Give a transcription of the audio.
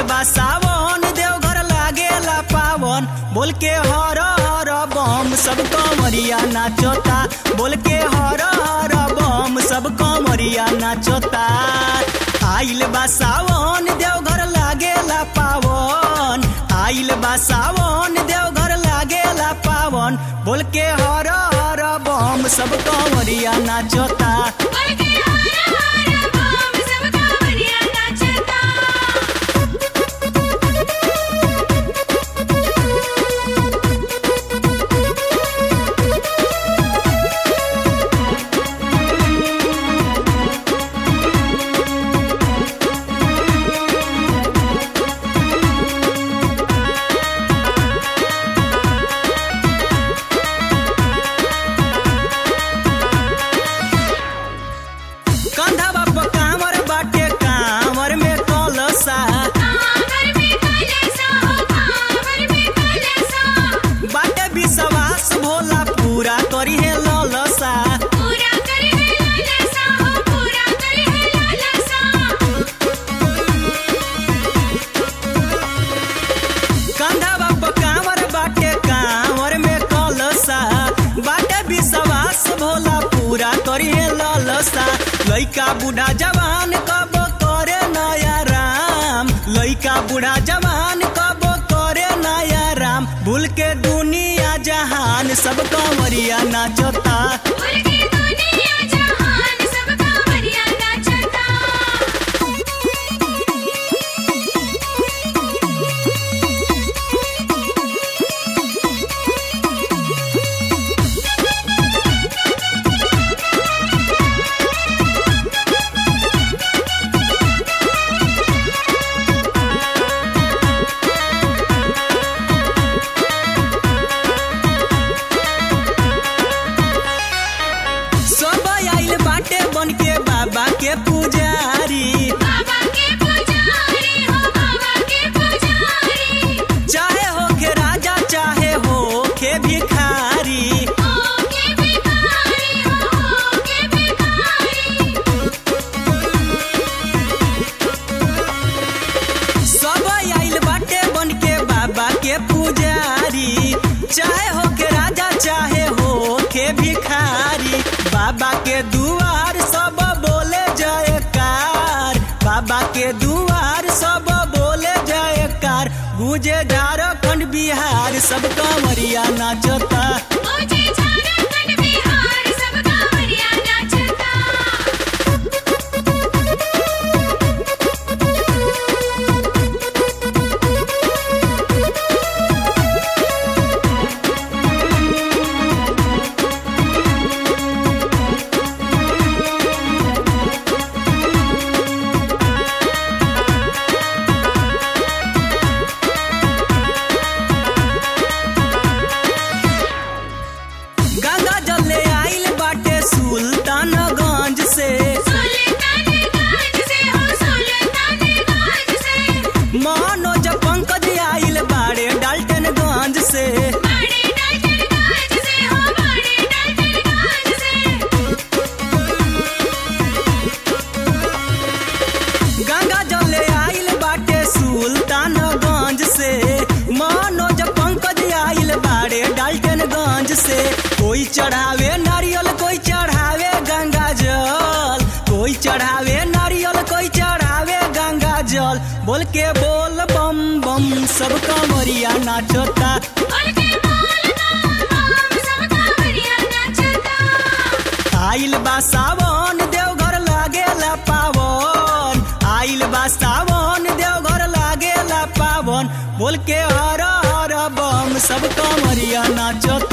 बा सावन देवघर लागेला पावन बोल के हर हर बम सब कमरिया नाचता बोल के हर हर बम सब कमरिया नाचता आइल बा सावन देवघर लागेला पावन आइल बा सावन देवघर लागेला पावन बोल के हर हर बम सब कमरिया नाचता बोल के हर हर बम सब कांवरिया नाचता कंधवा पर कांवर बाटे कांवर में कलसा कांवर में कलसा हो कांवर में कलसा बाटे विश्वास भोला पूरा करी है ललसा पूरा करे है लालसा हो पूरा करे है लालसा कंधवा पर कांवर बाटे कांवर में कलसा बाटे विश्वास भोला पूरा करी है ललसा लइका बूढ़ा जवान कब करे नया राम लइका बूढ़ा जवान कब करे नया राम भूल के दुनिया जहान सब कंवरिया नाचता बोल के दुनिया जहान सब कांवरिया नाचता सब आइल बाटे बन के बाबा के पुजारी बाबा के पुजारी हो बाबा के पुजारी चाहे हो के राजा चाहे हो के भिखारी हो के भिखारी हो हो के भिखारी सब आइल बाटे बन के बाबा के पुजारी चाहे हो के राजा चाहे हो के भिखारी बाबा के दुआर सब बोले जयकार बाबा के दुआर सब बोले जयकार गुजे झारखंड बिहार सब कमरिया नाचता मुझे झारखंड बिहार सब कांवरिया नाचता गंगा जल ले आइल बाटे सुल्तानगंज से सुल्तानगंज से हो सुल्तानगंज से मनोज पंकज आइल बाड़े डाल्टनगंज से बड़े डाल्टनगंज से हो बड़े डाल्टनगंज से गंगा जल ले आइल बाटे सुल्तानगंज से मनोज पंकज आइल बाड़े डाल्टनगंज से कोई चढ़ावे नारियल कोई चढ़ावे गंगा जल कोई चढ़ावे नारियल कोई चढ़ावे गंगा जल बोल के बोल बम बम सब कमरिया नाचता बोल के बोल बम सब कांवरिया नाचता आइल बा सावन देवघर लागेला पावन आइल बा सावन देवघर लागेला पावन बोल के हर हर बम सब कमरिया नाचता